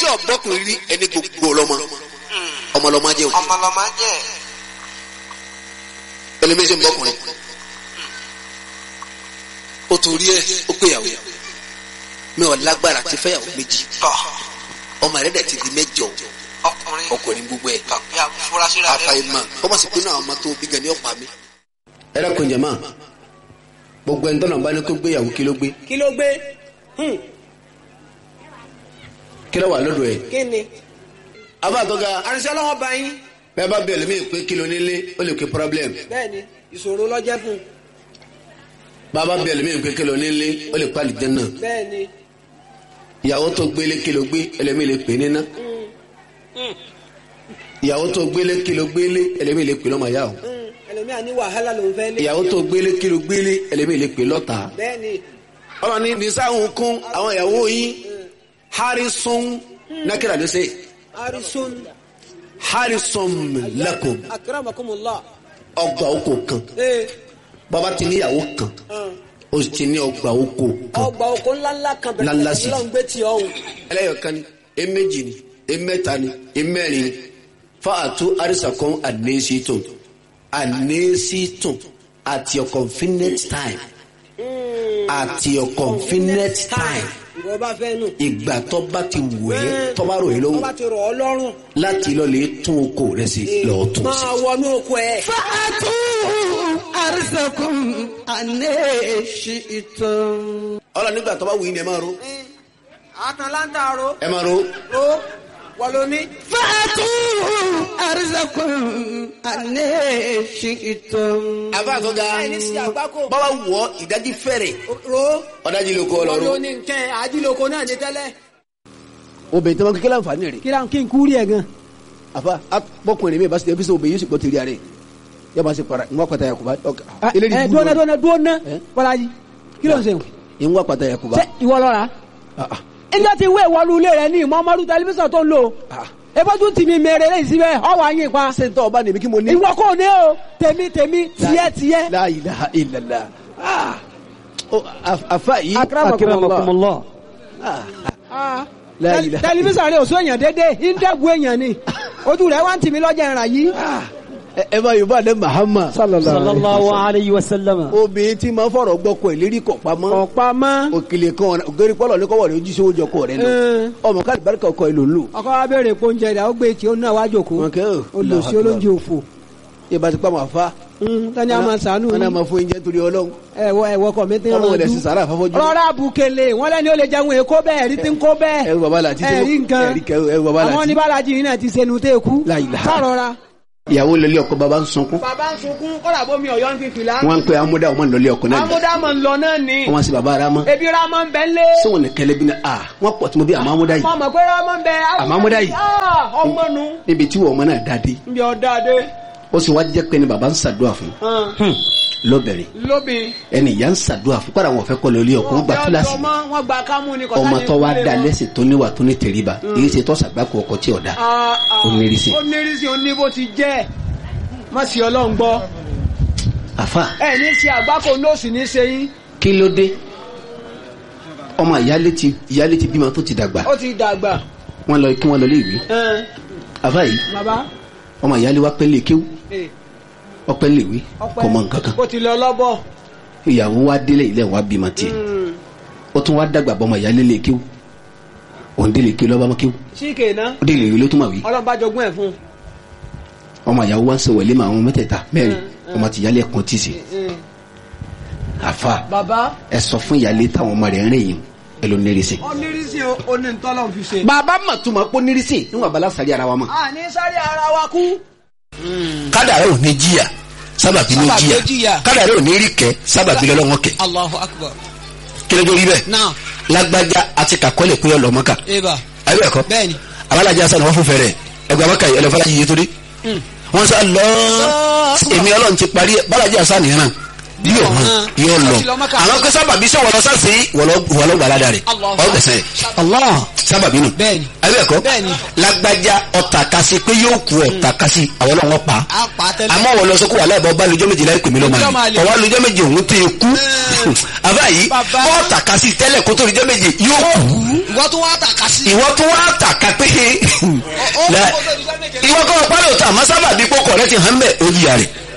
ọ̀bọ́kùnrin rí ẹni gbogbo ọlọ́mọ ọmọlọ́mọ jẹ́ òkè ọmọlọmọ jẹ ẹlẹ́mẹ́sẹ̀ ń bọ́kùnrin ó torí ẹ ó péyàwó mi ò lágbára ti fẹ́yàwó méjì tọ ọmọ rẹ̀ dẹ̀ ti di mẹ́jọ ọkùnrin ọkùnrin gbogbo ẹ̀ tọ bí afurasí rẹ àfàìmọ̀ kọ́ máa sì pinnu àwọn ọmọ tó bí gan ni ọ̀pá mi. ẹ dákun jẹ̀mọ́ gbogbo ẹni tọ́nà bá ní kó gbéyàwó kí ló gbé kí ló gbé Hmm, kí ló wà lọ́dọ̀ ẹ̀. kí ni. àbá àtọ́ga àrìnsẹ́ ọlọ́wọ́ bá yín bẹ́ẹ̀ bá bẹ̀rẹ̀ mí pé kí ló nílé ó lè ké problem bẹ́ẹ̀ ni ìṣòro lọ́jẹ́ fún un bàbá bẹ̀rẹ̀ mí pé kí ló nílé ó lè pàlì jẹ́ náà bẹ́ẹ̀ ni. ìyàwó tó gbélé kí ló gbé ẹlẹ́mí lè pè níná ìyàwó tó gbélé kí ló gbélé ẹlẹ́mí lè pè lọ́mọ yá o Hmm, ẹlòmíà ní wàhálà lòún fẹ́ lé. ìyàwó tó gbélé kí ló gbélé ẹlẹ́mí lè pè lọ́ta. bẹ́ẹ̀ ni ọmọ ní nisáhùn kún àwọn ìyàwó yín harrison nákìlá ló ṣe arisun harrison lakum akramakumullah. ọgbà oko kan ee bàbá ti níyàwó kan hàn, ó sì ti ní ọgbà oko kan ọgbà oko ńláńlá kan Ńláńlá bẹ̀rẹ̀ sí. lọ́n gbé tí ọ̀hún. ẹlẹ́yọ̀kan ni eméjì ni emẹ́ta ni emẹ́rin ni fáàtú àrísàkọ́n ànésítùn ànésítùn at your convenient time at your convenient time ìwọ bá fẹ́ nù. ìgbà tó bá ti wù ẹ́ tó bá rò ẹ́ tó lọ́wọ́ bá ti rọ̀ ọ́ lọ́rùn. láti lọ lè tún oko rẹ sí lọ́ọ́ tún sí. máa wọnú oko ẹ̀. fàtú àrísàkùn àná ṣìtàn. ọlọ nígbà tó bá wù yín ni ẹ máa ro àtàlántà ro ẹ máa ro ro wọlé ní. fàtú àrísàkùn àná ṣìtàn. àbá àtọ́gá ẹni sí àgbákò. bọ́lá wọ̀ ìdájí fẹ́rẹ̀ ro ọ̀dájí ló kọ́ ọ wọlé lọ́rùn. ní nkẹ́ ajílóko náà ní tẹ́lẹ̀. obìnrin tó máa kékeré àǹfààní rẹ̀ kí kí n kúrì ẹ̀ gan. àfa bọ́kùnrin mi bá ṣe ẹbí sọ obìnrin yóò sì gbọ́ tẹ̀lé rẹ̀ yóò máa ṣe para ń wá pata yakuba ẹ dúnà dúnà dúnà Eh? bọ́lájì kí ló ń sèwọ̀n. ń wá pata yakuba. ṣé ìwọ lọ́ra. ẹjọ́ ti wé ìwọlú ilé rẹ ní ìmọ̀ọ́mọ́dún tẹlifíṣàn tó ń lò. ebójú tì mí mèrè lẹ́yìn síbẹ̀ ọwọ́ àyìn pa. ṣé n tọ́ ọba nìbí kí mo ní. ìwọ kò ní o tèmi tèmi tiẹ̀ tiẹ̀. la ilaha illallah Ah. Oh, af- afa yìí. akramakumullah. Ah. Ah. La Tẹl- ilaha tẹlifíṣàn rẹ ò sún èèyàn dédé ìdẹ́gun èèyàn ni ojú rẹ wá ń tì mí lọ́jà ìrà yìí. ẹ- ẹ bá yorùbá dé mahama. sallallahu alayhi wa sallam. obìnrin tí máa fọ̀rọ̀ gbọ́ kọ ìlérí kọ̀ pamọ́. ọ̀pá mọ́. òkèlè kan ògèrè pọ́lọ̀ ní kọ́wọ́ rẹ̀ ojú sí oúnjẹ ọkọ rẹ̀ lọ. Eh. ọmọ káàdì bárìkà ọkọ ìlò lò. ọkọ wa béèrè pé oúnjẹ rẹ ó gbé tí ó náà wá jòkó wọn kẹ́ ò. olùsí olóúnjẹ òfò. ìbá ti pa màá fa. tani a máa sànú wọn náà máa fún oúnjẹ torí ọlọ́run. ẹwọ ẹwọ kọ mi ti ọlọ́run ràn rẹ̀ sì sàrà àfọ́fọ́jú. rọra bukele wọn lẹni ó lè jẹun èkó bẹ́ẹ̀ ẹrí ti ń kó bẹ́ẹ̀ ẹrù bàbá làtí tí ẹrí nǹkan ẹrí kẹ- ẹrù bàbá àwọn làtí. oníbàlájì yìí náà ti sẹnu tẹ kú La ilaha. sàrọra. ìyàwó lọlé ọkọ bàbá ń sunkún. bàbá ń sunkún kọ́dà bómi ọ̀yọ́ ń fi fìlà. wọn ń pe amúdá ọmọ lọlé ọkọ náà. amúdámọ̀ ń lọ náà ni wọn sì bàbá ara mọ. ebi ramọ ń bẹ ń lé. sọwọn ní kẹlẹ bí ní a wọn pọ̀ tí mo bí àmọ́ amúdá yìí. mo mọ̀ pé ramọ ń bẹ. Àmọ́ amúdá yìí. Ah, ọmọ nu níbi tí wọn ọmọ náà dáadé. ń bí ọ̀dà dé. ó sì wá jẹ́ pé ní bàbá ń ṣàdúrà fún. lọ́bẹ̀rẹ̀ lóbi. ẹni ìyá ń ṣàdúrà fún kọ́ra wọn fẹ́ kọ́ lọlé ọkọ wọn gba kíláàsì ni. wọn gba kámú ni ọmọ tó wá da lẹ́sìn tó níwà tó ní tẹríba èyí ṣe tọ́sàgbákò ọkọ tí ọ̀dà. Ó nírìsì. ó nírìsì ó ní bó ti jẹ́ má sì ọlọ́run gbọ́ àfa ẹ ní ṣe àgbákò nóòsì ní ṣe yín kí ló dé ọmọ ìyálé ti ìyálé ti bímọ tó ti dàgbà ó ti dàgbà wọn lọ kí wọn lọ lé ìwé ẹn, àfa yìí bàbá ọmọ ìyálé wa pẹ́ lè kéwú ẹ, ọpẹ́ lè wí ọpẹ́ kò mọ nǹkan kan ó ti lọ lọ́bọ̀ ìyàwó wa délé ilé wa bímọ tiẹ̀ ó tún wá dàgbà bọ́ ọmọ ìyálé lè kéwú òun délé kéwú lọ́ba kéwú síkè náà ó délé ìwé ló tún mà wí ọlọ́run bá jogún ẹ̀ fún ọmọ ìyàwó wa ń sọ wẹ̀lé mà àwọn mẹ́tẹ̀ẹ̀ta mẹ́rin Mm, ọmọ ti ìyálé ẹ̀kan tì sí un. àfa bàbá ẹ sọ fún ìyálé táwọn ọmọ rẹ̀ ń rìn yìí ẹ ló nírìsì. ó nírìsì ó ní ntọ́lọ́run fi ṣe. bàbá mà tún ma pọ́ nírìsì níwọ̀n abala sàrí ara wa mọ̀. a ní sáré ara wa kú. kádàrá ò ní jìyà sábàbí ní Sábàbí ó jìyà jìyà. kádàrá ò ní rí kẹ sábàbí lọ́lọ́wọ́ kẹ Allahu akbar. kí ló dé rí bẹ́ẹ̀ Now, lágbájá àti kàkọ́lẹ̀ pé ọlọ́mọ́ka Eva. ayé ẹ̀kọ́ Bẹ́ẹ̀ni. abalajà sani wọ́n fún fẹ́rẹ̀ ẹgbẹ́ abaka yìí ẹlẹ́fọ́lá yìí torí wọ́n sá lọ èmi ọlọ́run ti parí ẹ̀ balajà sani yẹn náà yóò hàn yóò lọ Ó ti lọ Mákà. àwọn kó sábàbí sọ wọlọ sáàsì wọlọ gbàládà rẹ Allahu ọgbẹsẹ Allah. sábàbí nù Bẹ́ẹ̀ni. ayé ẹ̀kọ́ Bẹ́ẹ̀ni. lágbájá ọ̀tà kasi pé yóò kú ọ̀tà kasi àwọn ọlọ́wọ́ pa A pa tẹ́lẹ̀. àmọ́ wọ́n lọ sọ kó wà láìpẹ́ ọba lójọ́ méje láì pèmí lọ́mọ Lọ́jọ́ máa àlè lè. ọwọ́ lójọ́ méje òun tẹ kú àbá yìí Bàbá. ọ̀tà kasi tẹ́lẹ̀ kó tó lójọ́ méje yóò kú Ìwọ tó wá tàka sí. ìwọ tó wá tàka pé La- ìwọ kọ́ pálọ̀ tà má sábà bí kókò rẹ ti hàn bẹ́ẹ̀ ó yíya rẹ̀